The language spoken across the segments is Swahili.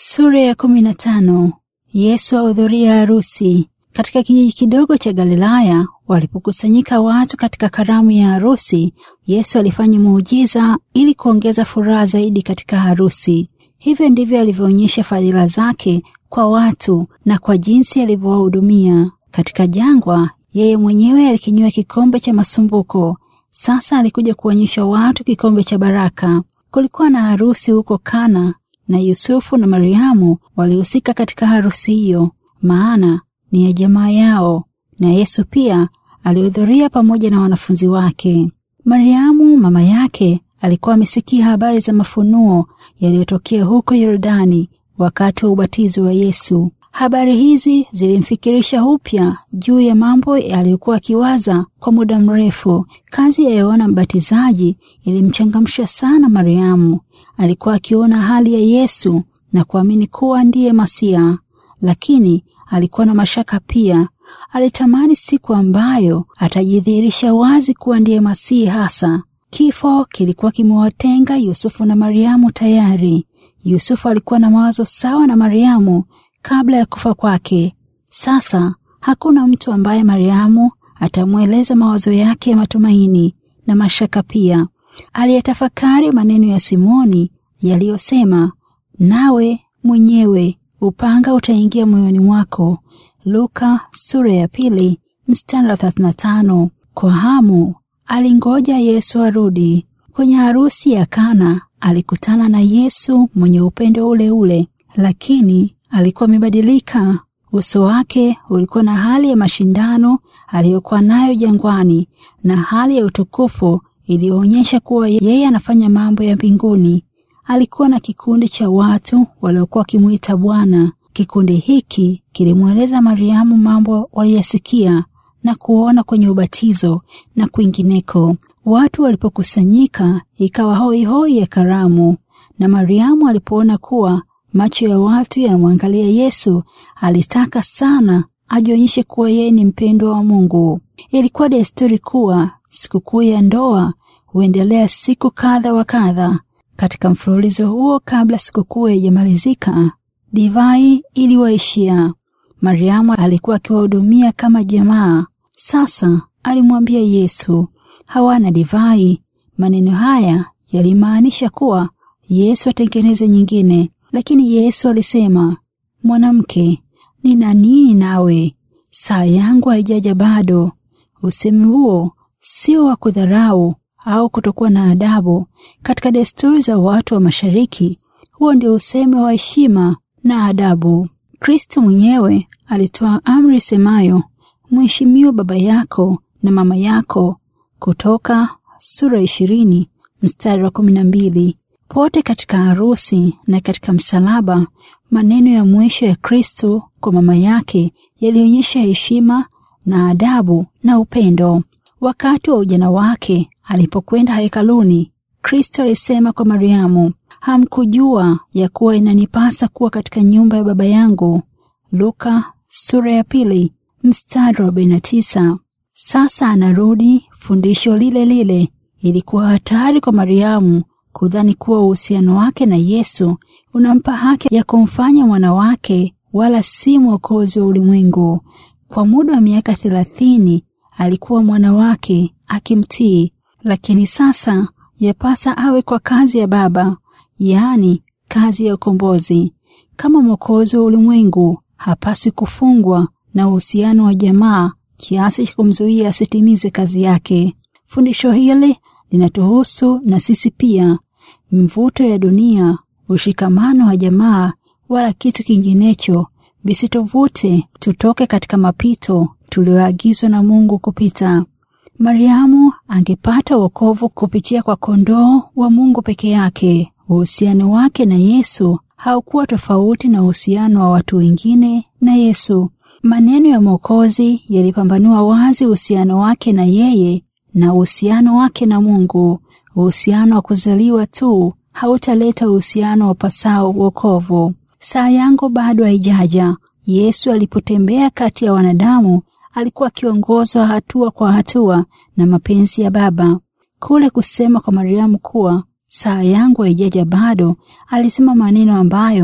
Sura ya kumi na tano. Yesu ahudhuria harusi. Katika kijiji kidogo cha Galilaya walipokusanyika watu katika karamu ya harusi, Yesu alifanya muujiza ili kuongeza furaha zaidi katika harusi. Hivyo ndivyo alivyoonyesha fadhila zake kwa watu na kwa jinsi alivyowahudumia. Katika jangwa, yeye mwenyewe alikinywa kikombe cha masumbuko. Sasa alikuja kuonyesha watu kikombe cha baraka. Kulikuwa na harusi huko Kana na Yusufu na Mariamu walihusika katika harusi hiyo, maana ni ya jamaa yao, na Yesu pia alihudhuria pamoja na wanafunzi wake. Mariamu mama yake alikuwa amesikia habari za mafunuo yaliyotokea huko Yordani wakati wa ubatizo wa Yesu. Habari hizi zilimfikirisha upya juu ya mambo aliyokuwa akiwaza kwa muda mrefu. Kazi ya Yohana Mbatizaji ilimchangamsha sana Mariamu. Alikuwa akiona hali ya Yesu na kuamini kuwa ndiye Masia, lakini alikuwa na mashaka pia. Alitamani siku ambayo atajidhihirisha wazi kuwa ndiye Masihi hasa. Kifo kilikuwa kimewatenga Yusufu na Mariamu tayari. Yusufu alikuwa na mawazo sawa na Mariamu kabla ya kufa kwake. Sasa hakuna mtu ambaye Mariamu atamweleza mawazo yake ya matumaini na mashaka pia. Aliyetafakari maneno ya Simoni yaliyosema, nawe mwenyewe upanga utaingia moyoni mwako. Luka sura ya pili mstari wa 35. Kwa hamu alingoja Yesu arudi. Kwenye harusi ya Kana alikutana na Yesu mwenye upendo ule ule, lakini alikuwa amebadilika. Uso wake ulikuwa na hali ya mashindano aliyokuwa nayo jangwani na hali ya utukufu iliyoonyesha kuwa yeye anafanya mambo ya mbinguni. Alikuwa na kikundi cha watu waliokuwa wakimwita Bwana. Kikundi hiki kilimweleza Mariamu mambo waliyasikia na kuona kwenye ubatizo na kwingineko. Watu walipokusanyika, ikawa hoi hoi ya karamu, na Mariamu alipoona kuwa macho ya watu yanamwangalia Yesu, alitaka sana ajionyeshe kuwa yeye ni mpendwa wa Mungu. Ilikuwa desturi kuwa sikukuu ya ndoa huendelea siku kadha wa kadha. Katika mfululizo huo, kabla sikukuu haijamalizika, divai iliwaishia. Mariamu alikuwa akiwahudumia kama jamaa. Sasa alimwambia Yesu, hawana divai. Maneno haya yalimaanisha kuwa Yesu atengeneze nyingine, lakini Yesu alisema, mwanamke, nina nini nawe? Saa yangu haijaja bado. Usemi huo sio wa kudharau au kutokuwa na adabu. Katika desturi za watu wa Mashariki, huo ndio usemi wa heshima na adabu. Kristo mwenyewe alitoa amri semayo, mheshimiwa baba yako na mama yako, Kutoka sura ishirini mstari wa kumi na mbili. Pote katika harusi na katika msalaba, maneno ya mwisho ya Kristo kwa mama yake yalionyesha heshima na adabu na upendo. Wakati wa ujana wake alipokwenda hekaluni, Kristo alisema kwa Mariamu, hamkujua ya kuwa inanipasa kuwa katika nyumba ya baba yangu. Luka sura ya pili mstari wa arobaini na tisa. Sasa anarudi fundisho lile lile. Ilikuwa hatari kwa Mariamu kudhani kuwa uhusiano wake na Yesu unampa haki ya kumfanya mwana wake, wala si mwokozi wa ulimwengu. Kwa muda wa miaka thelathini alikuwa mwana wake akimtii, lakini sasa yapasa awe kwa kazi ya Baba, yaani kazi ya ukombozi. Kama mwokozi wa ulimwengu, hapaswi kufungwa na uhusiano wa jamaa kiasi cha kumzuia asitimize kazi yake. Fundisho hili linatuhusu na sisi pia. Mvuto ya dunia, ushikamano wa jamaa, wala kitu kinginecho visituvute tutoke katika mapito tulioagizwa na Mungu kupita. Mariamu angepata wokovu kupitia kwa kondoo wa Mungu peke yake. Uhusiano wake na Yesu haukuwa tofauti na uhusiano wa watu wengine na Yesu. Maneno ya Mwokozi yalipambanua wazi uhusiano wake na yeye na uhusiano wake na Mungu. Uhusiano wa kuzaliwa tu hautaleta uhusiano wa pasao wokovu. Saa yangu bado haijaja. Yesu alipotembea kati ya wanadamu alikuwa akiongozwa hatua kwa hatua na mapenzi ya Baba. Kule kusema kwa Mariamu kuwa saa yangu haijaja bado, alisema maneno ambayo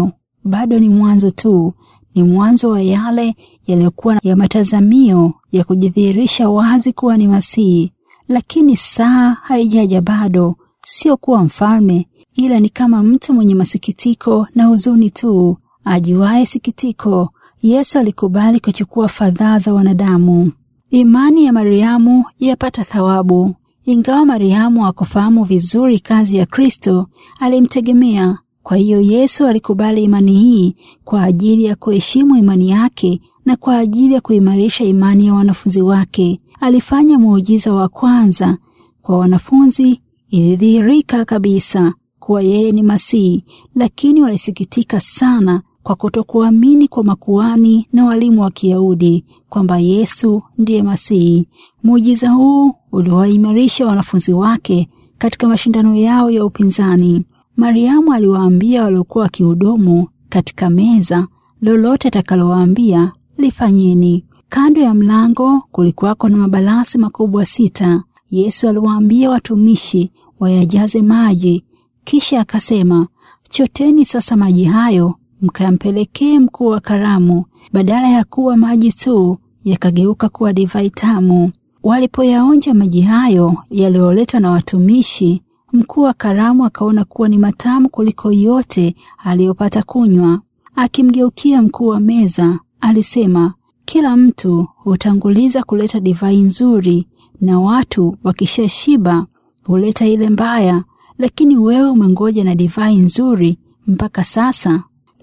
bado ni mwanzo tu, ni mwanzo wa yale yaliyokuwa ya matazamio ya kujidhihirisha wazi kuwa ni Masihi. Lakini saa haijaja bado, sio kuwa mfalme, ila ni kama mtu mwenye masikitiko na huzuni tu, ajuaye sikitiko. Yesu alikubali kuchukua fadhaa za wanadamu. Imani ya Mariamu yapata thawabu. Ingawa Mariamu hakufahamu vizuri kazi ya Kristo, alimtegemea. Kwa hiyo Yesu alikubali imani hii kwa ajili ya kuheshimu imani yake na kwa ajili ya kuimarisha imani ya wanafunzi wake. Alifanya muujiza wa kwanza kwa wanafunzi. Ilidhihirika kabisa kuwa yeye ni Masihi, lakini walisikitika sana kwa kutokuamini kwa makuhani na walimu wa Kiyahudi kwamba Yesu ndiye Masihi. Muujiza huu uliwaimarisha wanafunzi wake katika mashindano yao ya upinzani. Mariamu aliwaambia waliokuwa wakihudumu katika meza, lolote atakalowaambia lifanyeni. Kando ya mlango kulikuwako na mabalasi makubwa sita. Yesu aliwaambia watumishi wayajaze maji, kisha akasema, choteni sasa maji hayo mkayampelekee mkuu wa karamu. Badala ya kuwa maji tu, yakageuka kuwa divai tamu. Walipoyaonja maji hayo yaliyoletwa na watumishi, mkuu wa karamu akaona kuwa ni matamu kuliko yote aliyopata kunywa. Akimgeukia mkuu wa meza, alisema, kila mtu hutanguliza kuleta divai nzuri, na watu wakishashiba huleta ile mbaya, lakini wewe umengoja na divai nzuri mpaka sasa.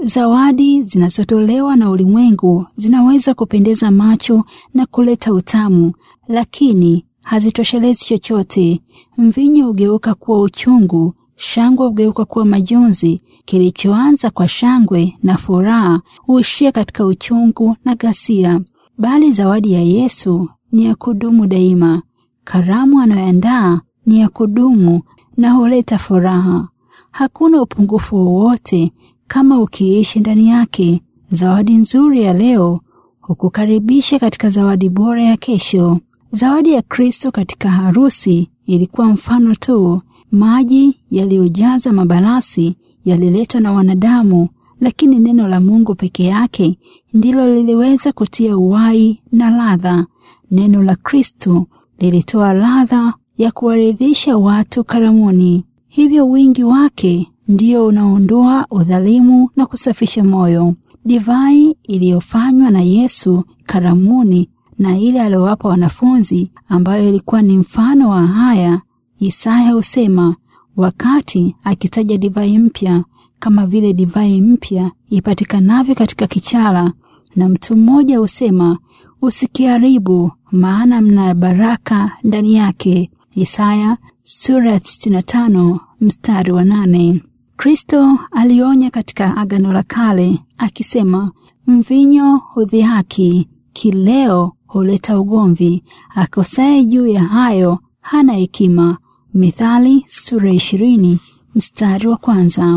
Zawadi zinazotolewa na ulimwengu zinaweza kupendeza macho na kuleta utamu, lakini hazitoshelezi chochote. Mvinyo hugeuka kuwa uchungu, shangwe hugeuka kuwa majonzi. Kilichoanza kwa shangwe na furaha huishia katika uchungu na ghasia. Bali zawadi ya Yesu ni ya kudumu daima. Karamu anayoandaa ni ya kudumu na huleta furaha. Hakuna upungufu wowote kama ukiishi ndani yake. Zawadi nzuri ya leo hukukaribisha katika zawadi bora ya kesho. Zawadi ya Kristo katika harusi ilikuwa mfano tu. Maji yaliyojaza mabalasi yaliletwa na wanadamu, lakini neno la Mungu peke yake ndilo liliweza kutia uhai na ladha. Neno la Kristo lilitoa ladha ya kuwaridhisha watu karamuni. Hivyo wingi wake ndio unaondoa udhalimu na kusafisha moyo. Divai iliyofanywa na Yesu karamuni na ile aliyowapa wanafunzi, ambayo ilikuwa ni mfano wa haya. Isaya husema wakati akitaja divai mpya, kama vile divai mpya ipatikanavyo katika kichala, na mtu mmoja husema usikiharibu, maana mna baraka ndani yake. Isaya sura 65 mstari wa nane. Kristo alionya katika Agano la Kale akisema, mvinyo hudhihaki, kileo huleta ugomvi, akosaye juu ya hayo hana hekima. Mithali sura ishirini mstari wa kwanza.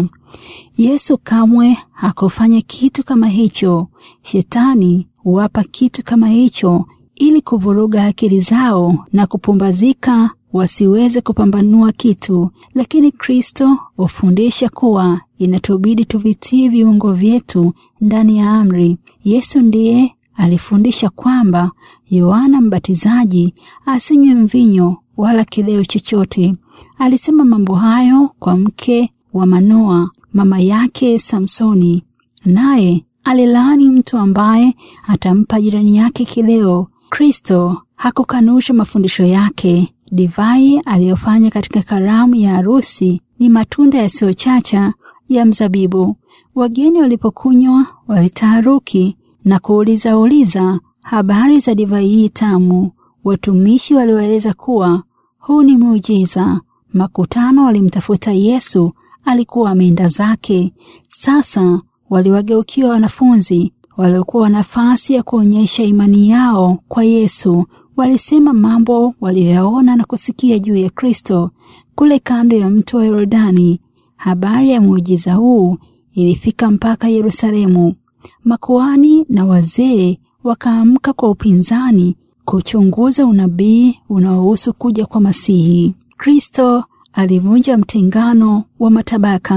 Yesu kamwe hakufanya kitu kama hicho. Shetani huwapa kitu kama hicho ili kuvuruga akili zao na kupumbazika wasiweze kupambanua kitu, lakini Kristo hufundisha kuwa inatubidi tuvitii viungo vyetu ndani ya amri. Yesu ndiye alifundisha kwamba Yohana Mbatizaji asinywe mvinyo wala kileo chochote. Alisema mambo hayo kwa mke wa Manoa, mama yake Samsoni, naye alilaani mtu ambaye atampa jirani yake kileo. Kristo hakukanusha mafundisho yake. Divai aliyofanya katika karamu ya harusi ni matunda yasiyochacha ya mzabibu. Wageni walipokunywa walitaharuki na kuuliza uliza habari za divai hii tamu. Watumishi waliwaeleza kuwa huu ni muujiza. Makutano walimtafuta Yesu, alikuwa ameenda zake. Sasa waliwageukia wanafunzi waliokuwa nafasi ya kuonyesha imani yao kwa Yesu. Walisema mambo waliyoyaona na kusikia juu ya Kristo kule kando ya mto wa Yordani. Habari ya muujiza huu ilifika mpaka Yerusalemu. Makuhani na wazee wakaamka kwa upinzani kuchunguza unabii unaohusu kuja kwa Masihi. Kristo alivunja mtengano wa matabaka.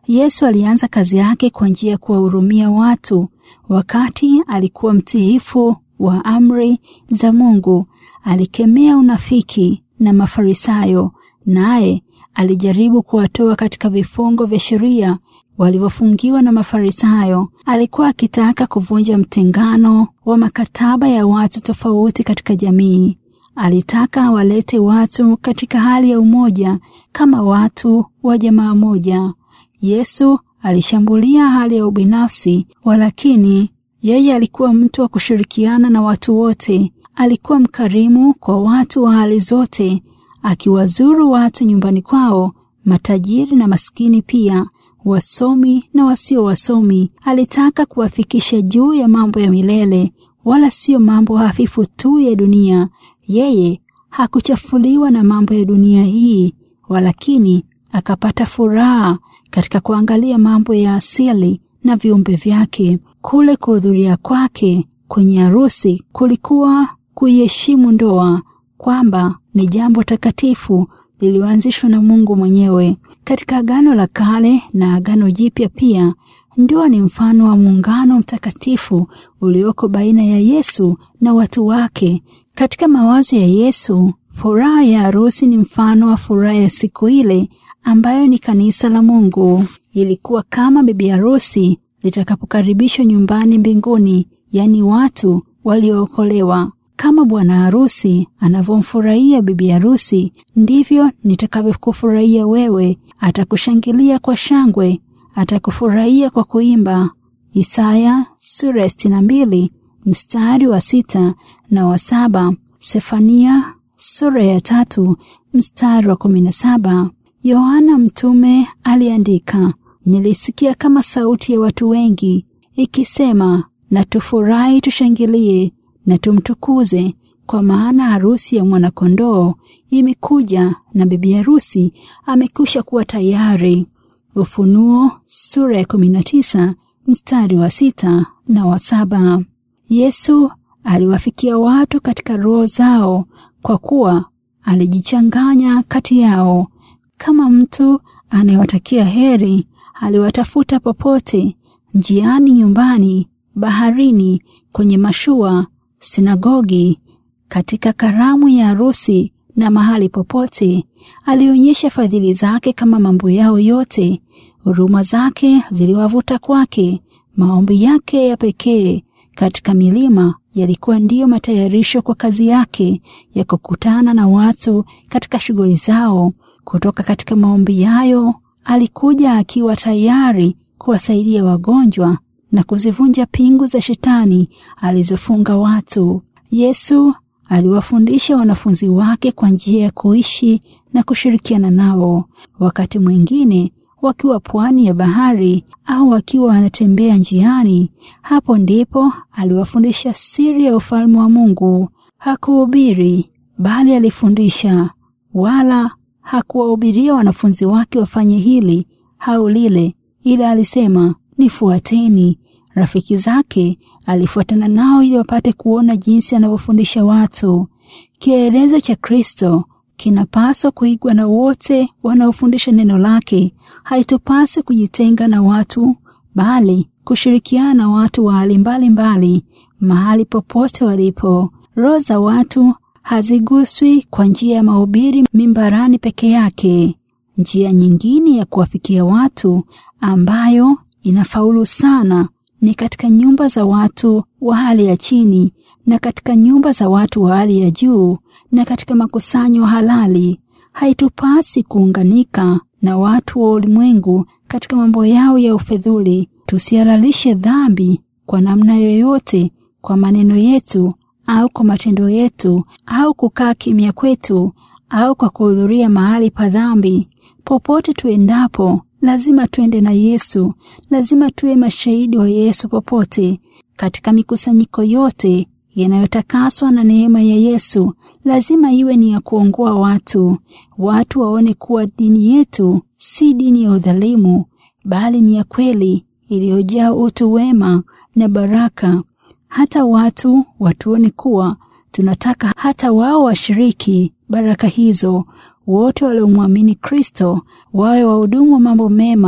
Yesu alianza kazi yake kwa njia ya kuwahurumia watu. Wakati alikuwa mtiifu wa amri za Mungu, alikemea unafiki na Mafarisayo, naye alijaribu kuwatoa katika vifungo vya sheria walivyofungiwa na Mafarisayo. Alikuwa akitaka kuvunja mtengano wa makataba ya watu tofauti katika jamii. Alitaka walete watu katika hali ya umoja kama watu wa jamaa moja. Yesu alishambulia hali ya ubinafsi, walakini yeye alikuwa mtu wa kushirikiana na watu wote. Alikuwa mkarimu kwa watu wa hali zote, akiwazuru watu nyumbani kwao, matajiri na maskini pia, wasomi na wasio wasomi. Alitaka kuwafikisha juu ya mambo ya milele, wala sio mambo hafifu tu ya dunia. Yeye hakuchafuliwa na mambo ya dunia hii, walakini akapata furaha katika kuangalia mambo ya asili na viumbe vyake. Kule kuhudhuria kwake kwenye harusi kulikuwa kuiheshimu ndoa, kwamba ni jambo takatifu lililoanzishwa na Mungu mwenyewe. Katika Agano la Kale na Agano Jipya pia, ndoa ni mfano wa muungano mtakatifu ulioko baina ya Yesu na watu wake. Katika mawazo ya Yesu, furaha ya harusi ni mfano wa furaha ya siku ile ambayo ni kanisa la Mungu. Ilikuwa kama bibi harusi litakapokaribishwa nyumbani mbinguni, yaani watu waliookolewa. Kama bwana harusi anavyomfurahia bibi harusi, ndivyo nitakavyokufurahia wewe. Atakushangilia kwa shangwe, atakufurahia kwa kuimba. Isaya sura ya sitini na mbili mstari wa sita na wa saba. Sefania sura ya tatu mstari wa kumi na saba. Yohana mtume aliandika, nilisikia kama sauti ya watu wengi ikisema, na tufurahi tushangilie na tumtukuze, kwa maana harusi ya mwanakondoo imekuja na bibi harusi amekwisha kuwa tayari. Ufunuo sura ya kumi na tisa mstari wa sita na wa saba. Yesu aliwafikia watu katika roho zao kwa kuwa alijichanganya kati yao. Kama mtu anayewatakia heri, aliwatafuta popote, njiani, nyumbani, baharini, kwenye mashua, sinagogi, katika karamu ya harusi na mahali popote. Alionyesha fadhili zake kama mambo yao yote. Huruma zake ziliwavuta kwake. Maombi yake ya pekee katika milima yalikuwa ndiyo matayarisho kwa kazi yake ya kukutana na watu katika shughuli zao. Kutoka katika maombi yayo alikuja akiwa tayari kuwasaidia wagonjwa na kuzivunja pingu za shetani alizofunga watu. Yesu aliwafundisha wanafunzi wake kwa njia ya kuishi na kushirikiana nao. Wakati mwingine wakiwa pwani ya bahari au wakiwa wanatembea njiani, hapo ndipo aliwafundisha siri ya ufalme wa Mungu. Hakuhubiri bali alifundisha, wala hakuwahubiria wanafunzi wake wafanye hili au lile, ila alisema nifuateni. Rafiki zake alifuatana nao ili wapate kuona jinsi anavyofundisha watu. Kielezo cha Kristo kinapaswa kuigwa na wote wanaofundisha neno lake. Haitupasi kujitenga na watu, bali kushirikiana na watu wa hali mbalimbali mahali popote walipo. Roho za watu haziguswi kwa njia ya mahubiri mimbarani peke yake. Njia nyingine ya kuwafikia watu ambayo inafaulu sana ni katika nyumba za watu wa hali ya chini na katika nyumba za watu wa hali ya juu na katika makusanyo halali. Haitupasi kuunganika na watu wa ulimwengu katika mambo yao ya ufedhuli. Tusihalalishe dhambi kwa namna yoyote, kwa maneno yetu au kwa matendo yetu, au kukaa kimya kwetu, au kwa kuhudhuria mahali pa dhambi. Popote tuendapo, lazima tuende na Yesu. Lazima tuwe mashahidi wa Yesu popote, katika mikusanyiko yote yanayotakaswa na neema ya Yesu. Lazima iwe ni ya kuongoa watu, watu waone kuwa dini yetu si dini ya udhalimu, bali ni ya kweli iliyojaa utu wema na baraka. Hata watu watuone kuwa tunataka hata wao washiriki baraka hizo. Wote waliomwamini Kristo wawe wahudumu wa mambo mema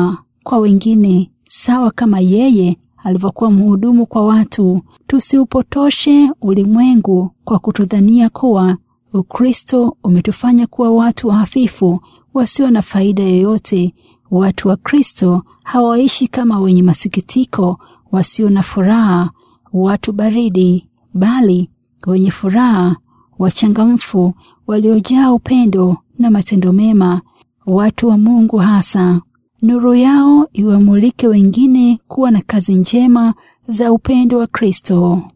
kwa wengine sawa kama yeye alivyokuwa mhudumu kwa watu. Tusiupotoshe ulimwengu kwa kutudhania kuwa Ukristo umetufanya kuwa watu hafifu wasio na faida yoyote. Watu wa Kristo hawaishi kama wenye masikitiko, wasio na furaha, watu baridi, bali wenye furaha, wachangamfu, waliojaa upendo na matendo mema, watu wa Mungu hasa. Nuru yao iwamulike wengine kuwa na kazi njema za upendo wa Kristo.